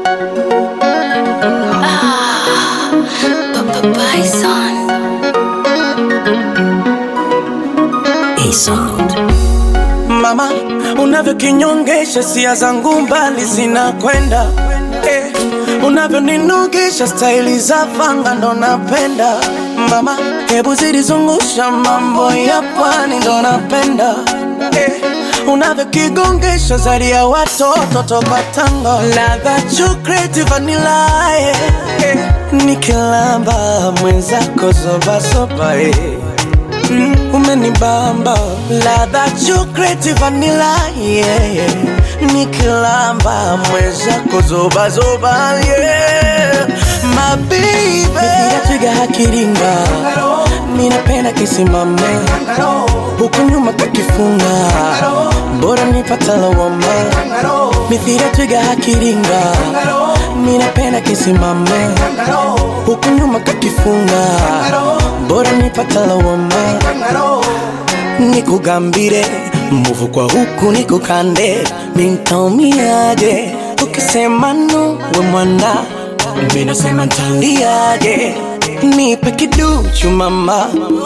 Mama, unavyokinyongesha sia zangu mbali zinakwenda eh, unavyoninugisha staili za fanga ndo napenda mama, hebu zilizungusha mambo ya pwani ndo napenda eh, unavyokigongesha zari ya watoto toka tango ladha chocolate vanilla eh, eh, nikilamba mwenzako zobasoba eh. Mm, umenibamba ladha chocolate vanilla yeah, yeah. nikilamba mwenzako zoba zoba yeah. mabibe mithira twiga hakiringa minapenda kisimama huku nyuma kakifunga bora nipata lawama mithira twiga hakiringa minapenda kisimama huku nyuma kakifunga bora nipata lawama nikugambire mbuvu kwa huku nikukande nintaumiaje ukisema no we mwana minasema ntaliaje nipe kiduchu mama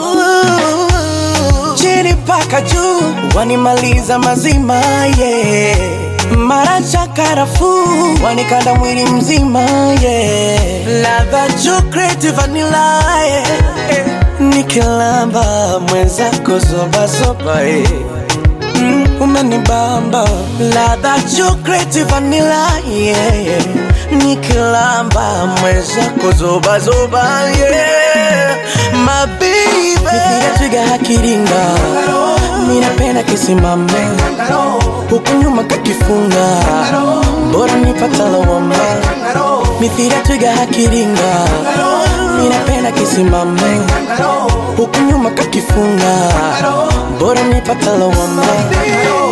chini paka juu wanimaliza mazima yeah. mara cha karafuu wanikanda mwili mzima yeah. ladha chocolate vanilla yeah. yeah. nikilamba mwenzako zobazoba eh. mm, umenibamba ladha chocolate vanilla yeah, yeah. nikilamba mwenzako zobazoba yeah. mabibe mithira twiga hakiringa minapenda kisimama huku nyuma kakifunga bora nipata lawama mithira twiga hakiringa minapenda kisimama huku nyuma kakifunga bora nipata lawama